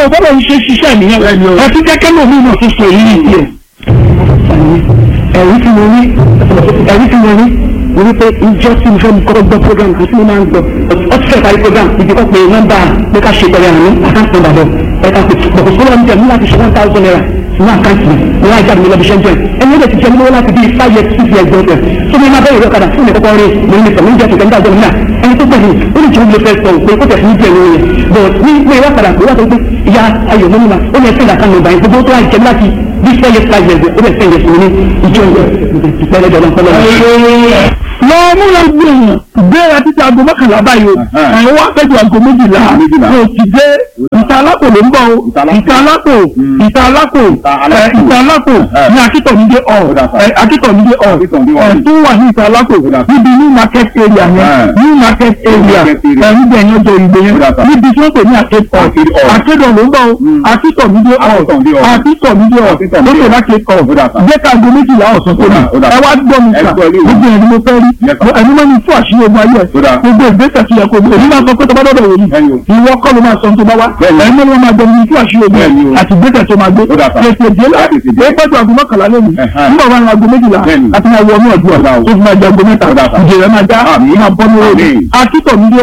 bọ́lá ń ṣe ṣiṣẹ́ nìyẹn ẹtí kẹ́kẹ́ náà mi náà tún sọ èyí ní ìdí ẹ̀. ẹ̀rí tí mo rí ẹ̀rí tí mo rí mo rí pé ìjọ tí mo fẹ́ mi kọ́kọ́ gbọ́ program kò sí mo máa ń gbọ́ ọ ti fẹ́ parí program ìdí kọ́ pé nọ́mbà pé ká ṣe pẹ̀lú àmì àkáǹtì nọ́mbà bọ̀ ẹ̀ka pé bọ̀kọ̀ sọ́wọ́ mi tẹ̀ mí láti ṣe one thousand naira ní àkáǹtì mi ní wọ́n á jáde mi lọ́bi ṣẹ́ńtẹ̀ ẹni ó lè ti jẹ́ mi lọ́wọ́ láti bí five years six years gbọ́dọ̀ tó ní máa bẹ́ẹ̀ ìwé ọ̀kadà fún mi kọ́kọ́ rí mo ní sọ̀rọ̀ níjẹ́ kìkẹ́ nígbà gbọ́dọ̀ náà ẹni tó gbẹ̀yìn ó lè jẹ́ mi lè fẹ́ sọ pé kó tẹ̀sí ní díẹ̀ lórí yẹn but ní pé wọ́n padà pé wọ́n sọ pé ìyá ayọ̀ mọ́mú ma ó lè fẹ́ ìdàkan nọ́mbà yẹn gbogbo tó wà jẹ́ láti bí four years five years ó lè fẹ́ ìyẹn sí ní ìjọ ìpẹ́lẹ́ dọ̀dọ̀ lọ múra gbìyànjú gbéra títí aago mọ́kànlá báyìí o àwọn wá pẹ́jù aago méjìlá o ti dé ìta alápò ló ń bọ̀ o ìta alápò ìta alápò ìta alápò ní akítọ̀mídé ọ̀ akítọ̀mídé ọ̀ tó wà ní ìta alápò níbi new market area yẹn new market area níbi ẹ̀yìn ọjọ́ ìgbé yẹn níbi tí wọ́n pè ní akékọ̀ akédọ̀ ló ń bọ̀ o akítọ̀mídé ọ̀ akítọ̀mídé ọ̀ lókè lákékọ̀ gbé ká aago méjìlá ọ̀sán tó ní ẹ wá gbọ́ mi sà gbogbo ẹni mo fẹ́ rí ẹni máa ń fún àṣírí ogun ayé ẹ gbogbo ìgbésẹ̀ tó yẹ kó gbé èmi máa sọ pé tó bá dọ̀dọ̀ wò ni ìwọ kọ́ ló máa sọ tó bá wá ẹni mọ́ ló máa gbọ́ mi fún àṣírí ogun àti ìgbésẹ̀ tó máa gbé tètè dé la èyí pẹ́jọ aago mọ́kànlá lónìí nígbà wọn aago méjìlá àti máa wọ ní ọdún ọ̀la tó fi máa jẹ aago mẹ́ta ìdè rẹ̀ máa já máa bọ́ ní òde akítọ̀ mídíò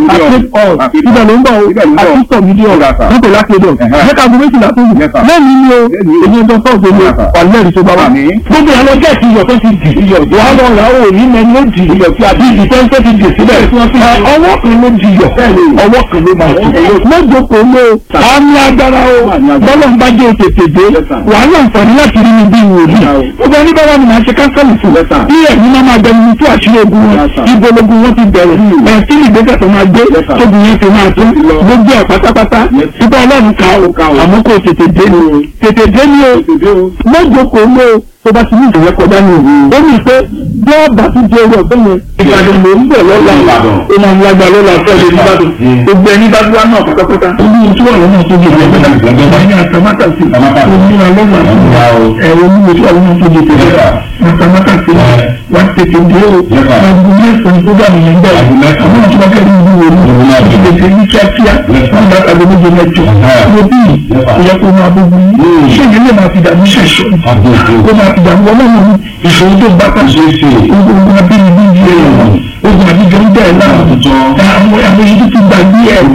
àti ibẹ̀ ló ń bọ̀ akítọ̀ mídíò nípò lákédọ̀ jẹ́ka aago méjìlá tó yìí lẹ́nu ni o èyí ọjọ́ sọ́ọ̀sì ni wà lẹ́rìí tó bá wà. gbogbo àwọn ọjọ́ ìsìn iyọ̀ tó ti dì iyọ̀ wàá lọ rà ó ní mẹ́ni ó dì iyọ̀ tí a bí ìfẹ́ǹsẹ́ ti dì síbẹ̀ ọwọ́ kan ló di iyọ̀ ọwọ́ kan ló máa dì lọ́jọ́ kò ló àmì agbára o bọ́lọ̀ ń bá jẹ́ òtètè dé wàhálà nǹkan láti rí mi bí wòlíì gbogbo ẹni bá wà ní màá ṣe káńsẹ́lì fún bí ẹ̀mí máa máa gbẹnu fún àṣírí ogun wọn ibo logun wọn ti bẹ̀rẹ̀ ẹ̀ sí ìgbésẹ̀ tó máa gbé tóbi yẹn fi máa tún gbogbo ẹ̀ pátápátá ibà ọlọ́run ká o àmọ́ kò tètè dé ni o tètè dé ni o lọ́jọ́ kò ló tó bá ti ní ìṣòro kọjá ní òru ó ní pé bí ọba tó jẹ owó ọgbẹ́ yẹn ìbàdàn ló ń bọ̀ lọ́la ó máa ń lágbá lọ́la fẹ́ẹ́ lè nìbàdàn gbogbo ẹni bá dúró náà pátápátá ó ní ojú ọ̀rọ̀ náà tó di ìlú ẹgbẹ́ ní àtàmátàsí òmìnira lọ́gbà ẹ̀rọ onímọ̀ ojú ọ̀rọ̀ náà tó di ìtẹ̀lẹ́ àtàmátàsí wà tètè dé o àgbo mẹ́sàn-án tó dà nìyẹn bẹ́ẹ̀ àwọn àti wákẹ́ ní ìlú wo ni tètè ní kíákíá wọn bá àgbo méje mẹ́jọ wo bí ìyẹ kó máa gbogbo yìí ṣé ìdílé máa fi dàbí ṣẹ̀ṣọ́ kó máa fi dàbí ọlọ́run ìṣòro tó bá kà ṣe é ṣe ogun abínibí yìí ogun àbíjọ ń bẹ̀rẹ̀ náà àwọn àwọn èyí tó ti gbàgbé ẹ̀